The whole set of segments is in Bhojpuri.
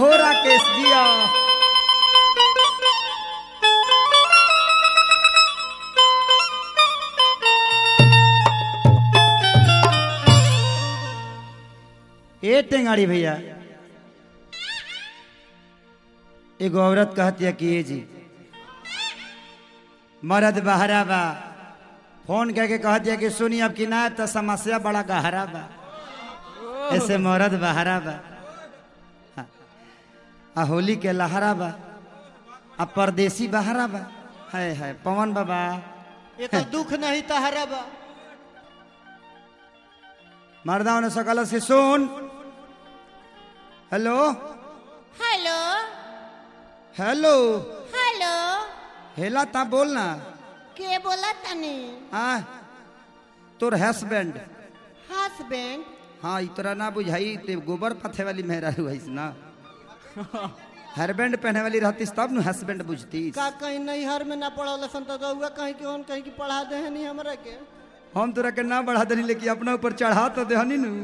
हो राकेश जिया ए टेंगाड़ी भैया एगो औरत कहती है कि ये जी मर्द बहरा बा फोन करके कहती है कि सुनी अब कि ना तो समस्या बड़ा गहरा बा ऐसे मर्द बहरा बा हाँ। आ होली के लहरा बा आ परदेसी बहरा बा है है पवन बाबा ये तो दुख नहीं तहरा बा मर्दा ने सकल से सुन हेलो हेलो हेलो हेलो हेला ता बोलना के बोला तनी आ तोर हस्बैंड हस्बैंड हाँ ई तोरा ना बुझाई ते गोबर पथे वाली मेहरा हुईस ना हरबैंड पहने वाली रहतीस तब न हस्बैंड बुझतीस का कहीं नैहर में ना पढ़ल सन तो रउआ कहीं के कहीं की पढ़ा दे नहीं हमरा के हम तोरा के ना बढ़ा देनी लेकिन अपना ऊपर चढ़ा तो देहनी नु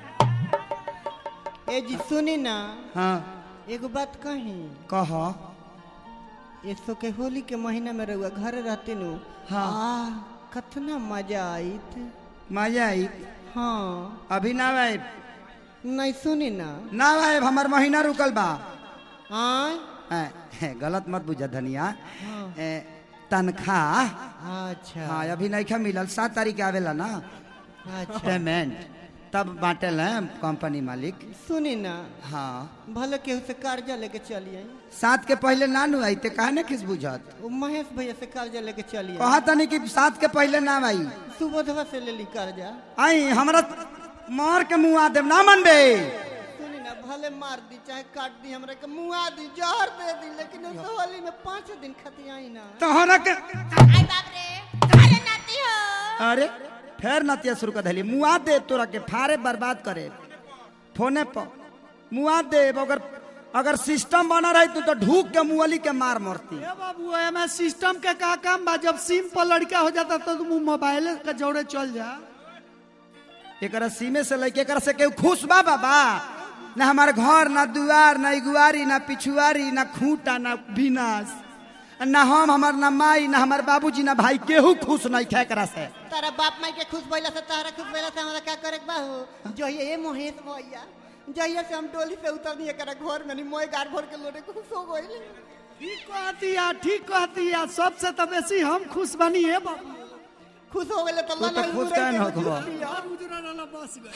ए जी सुनी ना हाँ एगो बात कही कह एक सौ के होली के महीना में रउआ घर रहते नु हाँ। आह, कतना मजा आईत मजा आई हाँ अभी ना आए नहीं सुनी ना ना आए हमार महीना रुकल बा आय ए, ए, गलत मत बुझा धनिया हाँ। ए, तनख्वाह अच्छा हाँ अभी नहीं मिलल सात तारीख के आवेला ना अच्छा पेमेंट तब बांटल है कंपनी मालिक सुनी ना हाँ भले केहू से कर्जा लेके चलिए सात के पहले ना नु आई ते काहे ना किस बुझत वो महेश भैया से कर्जा लेके चलिए कहा तनी कि सात के पहले ना आई सुबोधवा से ले ली कर्जा आई हमरा मार के मुंह आ देव ना मनबे सुनी ना भले मार दी चाहे काट दी हमरा के मुआ दी जहर दे दी लेकिन इस होली में पाँच दिन खती आई ना तोहरा के आई बाप रे अरे नाती हो अरे फिर नतिया शुरू कर दिली मुआ दे तोरा के फारे बर्बाद करे फोने पर मुआ दे अगर अगर सिस्टम बना रही तू तो ढूक के मुअली के मार मरती ए बाबू एमे सिस्टम के का काम बा जब सिम पर लड़का हो जाता तो तुम मोबाइल के जोड़े चल जा एकरा सीमे से लेके एकरा से केहू खुश बा बाबा ना हमार घर ना दुआर ना इगुआरी ना पिछुआरी ना खूंटा ना विनाश ना हम हमार ना माई ना हमार बाबूजी ना भाई केहू खुश नहीं थे एकरा से तारा बाप माई के खुश भइला से तारा खुश भइला से हमरा का करे के बा हो जो ये महेश भैया जहिया से हम डोली से उतरनी एकरा घर में नहीं मोए गार भर के लोटे खुश हो गइले ठीक कहती या ठीक कहती या सबसे तो बेसी हम खुश बनी है बाबू खुश हो गइले तो तू तो लाला खुश मुरई काहे के न होखबा? जूस पिया। यार उजरा वाला बस गए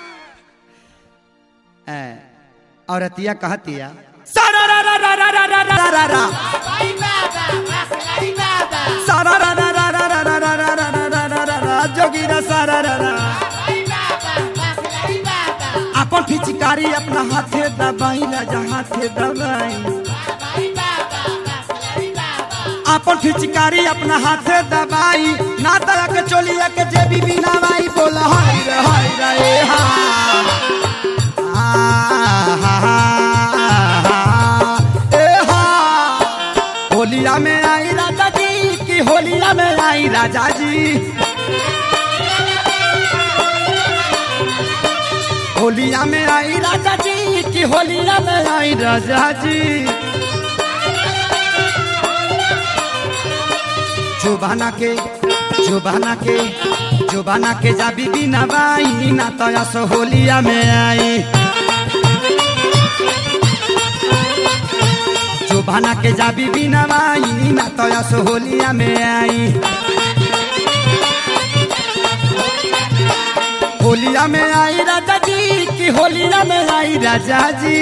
ए, औरतिया कहतिया सारा रा रा रा रा रा रा रा रा रा सारा रा रा रा रा रा रा रा रा रा रा रा रा रा रा जोगीरा सारा रा रा अपन फिचकारी अपना हाथे दबाई राजा हाथे दबाई अपन फिचकारी अपना हाथे दबाई ना तरह के चोलिया के जेबी बिना बाई बोला हाय रे हाय रे हा ए हा होलिया में आई राजा जी की होलिया में आई राजा जी होलिया में आई राजा जी की होलिया में आई राजा जी जुबाना के जुबाना के जुबाना के जा बीबी ना बाई ना तो यस होलिया में आई जुबाना के जा बीबी ना बाई ना तो यस होलिया में आई होलिया में आई राजा जी की होलिया में आई राजा जी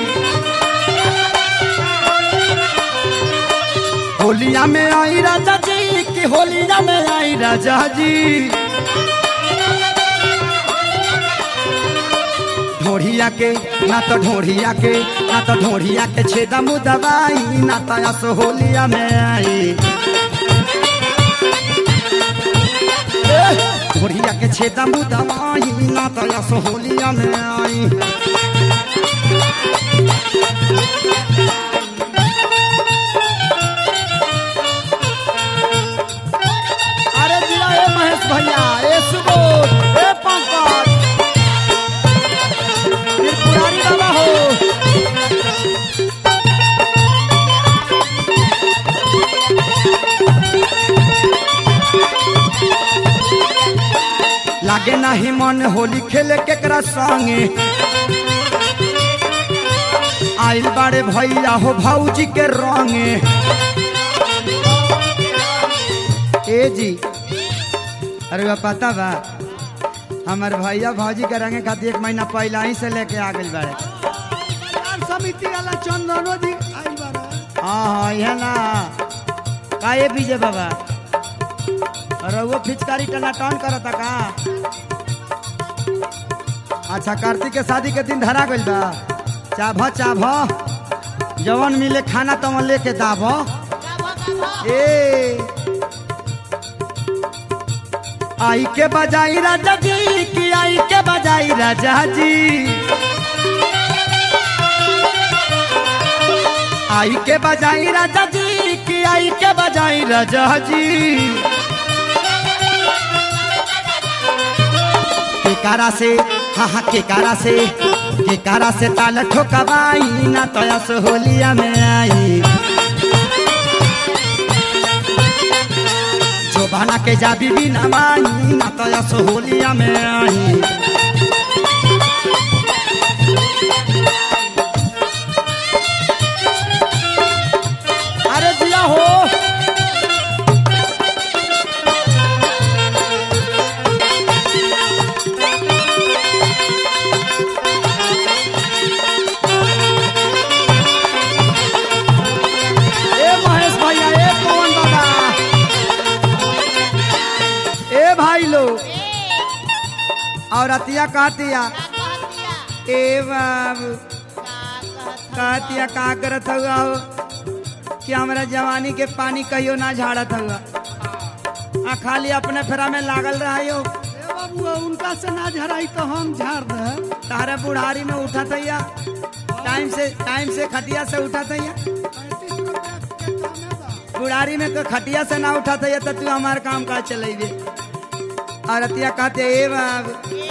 होलिया में आई राजा जी की होलिया में आई राजा जी ढोढ़िया के ना तो ढोढ़िया के ना तो ढोढ़िया के छेदा मुदवाई ना तो यस होलिया में आई ढोढ़िया के छेदा मुदवाई ना तो यस होलिया में आई अरे दिया ए महेश भैया ए सुबोध ए पंकज त्रिपुरारी बाबा हो लागे नाही मन होली खेले केकरा संगे आइल बाड़े भैया हो भौजी के रंगे ए जी अरे बा पता बा हमार भैया भौजी के रंगे खातिर एक महीना पहला ही से लेके आ गइल बाड़े बाजार समिति वाला चंदनो जी आइल बारे हाँ हाँ यह ना काहे बीजे बाबा अरे वो फिचकारी टना टन करता का अच्छा कार्तिक के शादी के दिन धरा गइल बा चाभ चाभ जवन मिले खाना तवन लेके दाभ ए आई के बजाई राजा जी की आई के बजाई राजा जी आई के बजाई राजा जी की आई के बजाई राजा जी केकारा से हाँ हाँ केकारा से केकारा से ताल ठोकबाई ना तयस होलिया में आई जो बना के जाबी भी नवाई ना तयस होलिया में आई अरे दिया हो ए महेश भैया ए पवन बाबा ए भाई लो और अतिया कहतिया ए बाबू कहतिया का करत हुआ हो कि हमरा जवानी के पानी कहियो ना झाड़त हुआ आ खाली अपने फेरा में लागल रहा हो ए बाबू उनका से ना झराई तो हम झाड़ दे तारे बुढ़ारी में उठा थैया टाइम से टाइम से खटिया से उठा थैया पैंतीस रुपया के कमे बा बुढ़ारी में तो खटिया से ना उठा थैया तो तू हमार काम का चलेबे और अतिया कहते ए बाब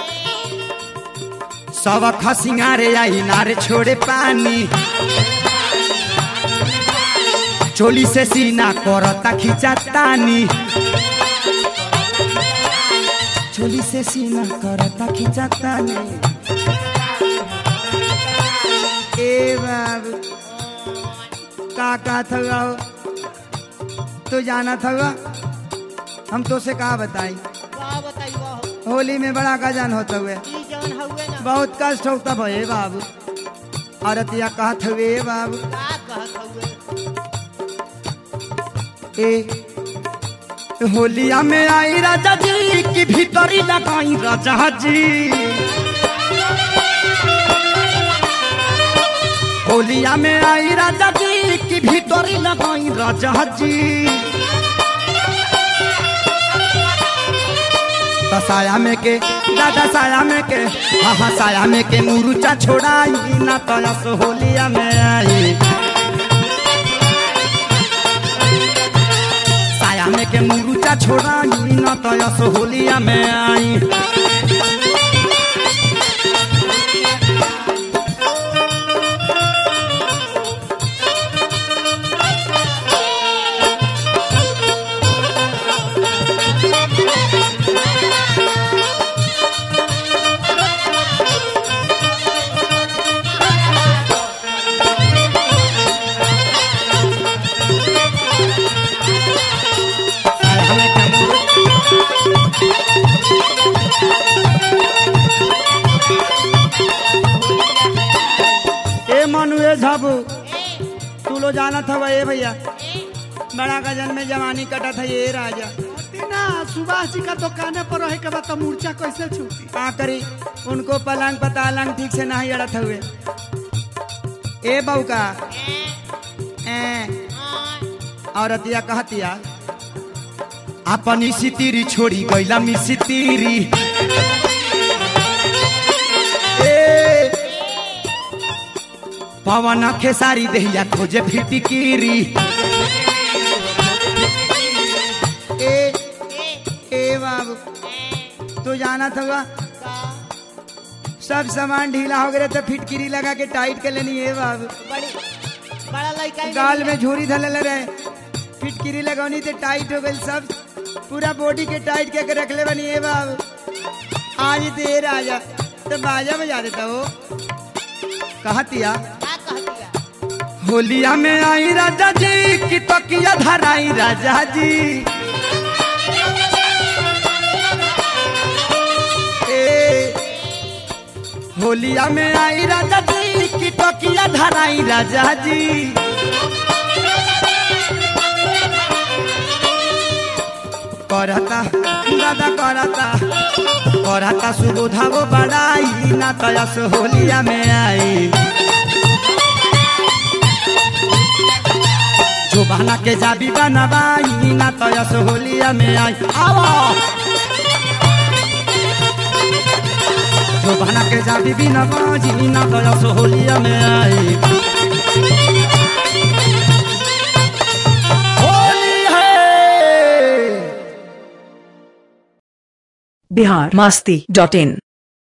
सब खसिंगारे आई नारे छोड़े पानी चोली से सीना करता खींचा तानी चोली से सीना करता खींचा तानी ए बाबू का का थगा हो तू जाना थगा हम तो से कहा बताई का बताइबो होली में बड़ा गजन होता हुए ई जवन हउए ना बहुत कष्ट होता भये बाबू औरतिया कहत हुए बाबू का कहत हउए ए होलिया में आई राजा जी की भीतरी लगाई राजा जी होलिया में आई राजा जी की भीतरी लगाई राजा जी तो साया में के दादा साया में के हाँ हाँ साया में के मुरुचा छोड़ाई ना तयस होलिया में आई साया में के मुरुचा छोड़ाई ना तयस होलिया में आई साया में के मुरु- ए मनु ए झाबू तू लो जाना था ए भैया बड़ा गजन में जवानी कटा था ये राजा ना सुभाष जी का दुकाने पर रहे के बाद तो मूर्छा कैसे छूटी का करी उनको पलंग पतालंग ठीक से नहीं अड़त हुए ए बहू का ए औरतिया कहतिया अपनी सितीरी छोड़ी गईला मी सितीरी ए पवन खेसारी दहिया खोजे फिटिकीरी ए ए बाबू तू जाना था सब सामान ढीला हो गए तो फिटकिरी लगा के टाइट कर लेनी है बाबू बड़ी बड़ा लड़का ही गाल नहीं में झूरी धले रहे फिटकिरी लगौनी तो टाइट हो गई सब पूरा बॉडी के टाइट के के रखले बनी है बाबू आज देर आजा तो बाजा बजा देता हो कहतिया का कह दिया होलिया में आई राजा जी की तकिया धराई राजा जी ए, होलिया में आई राजा जी की तकिया धराई राजा जी करता दादा करता करता सुबोधा वो बड़ाई ना तयस होलिया में आई जोबाना के जाबी बनवाई ना तयस होलिया में आई आवा जोबाना के जाबी बनवाई ना तयस होलिया में आई होली है बिहार मस्ती डॉट इन